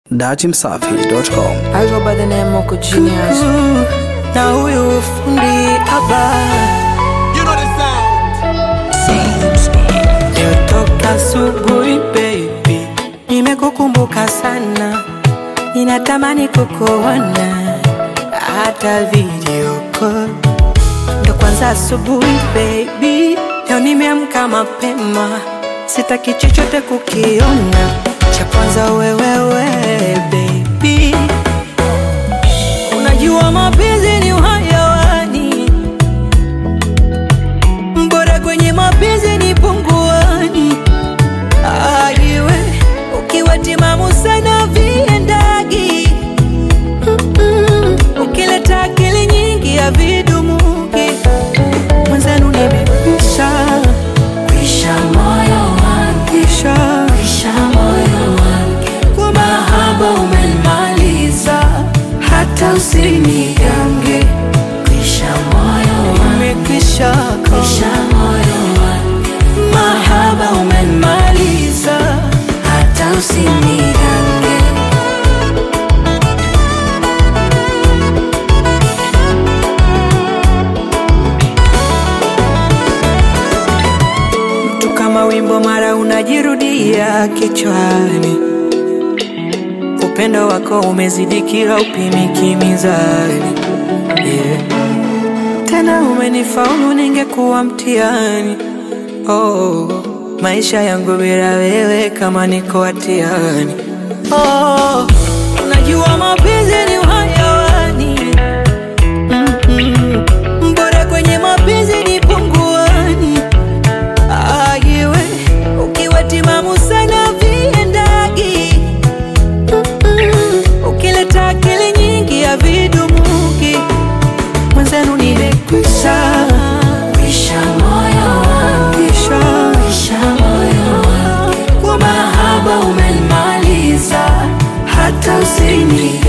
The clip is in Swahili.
datimsafi.com. I go by the name Moko Genius. na huyu fundi haba leo toka asubuhi baby, nimekukumbuka sana, ninatamani kukuona hata video call. Ndo kwanza asubuhi baby, leo nimeamka mapema, sitaki chochote kukiona, cha kwanza wewewe baby Unajua mapenzi ni uhayawani, bora kwenye mapenzi ni punguani. Aiwe ukiwa timamu sana viendagi, Mm-mm. ukileta akili nyingi ya vidumuki, mwenzenu nimekwisha kwisha moyo wangu kwisha kwisha moyo wangu kwa mahaba umenimaliza hata usinigange kwisha moyo umekwisha kwisha moyo mahaba umenimaliza hata usinigange mtu kama wimbo mara unajirudia kichwani upendo wako umezidi kila upimiki mizani yeah. tena umenifaulu ningekuwa mtihani oh, maisha yangu bila wewe kama niko hatiani oh, unajua mapenzi ni uhayawani Mm-mm. bora kwenye mapenzi ni punguani ayiwe ukiwa timamu sana viendagi Mm, ukileta akili nyingi ya vidumuki mwenzenu nimekwisha kwisha moyo wangu kwisha kwisha moyo wangu kwa mahaba umenimaliza hata usini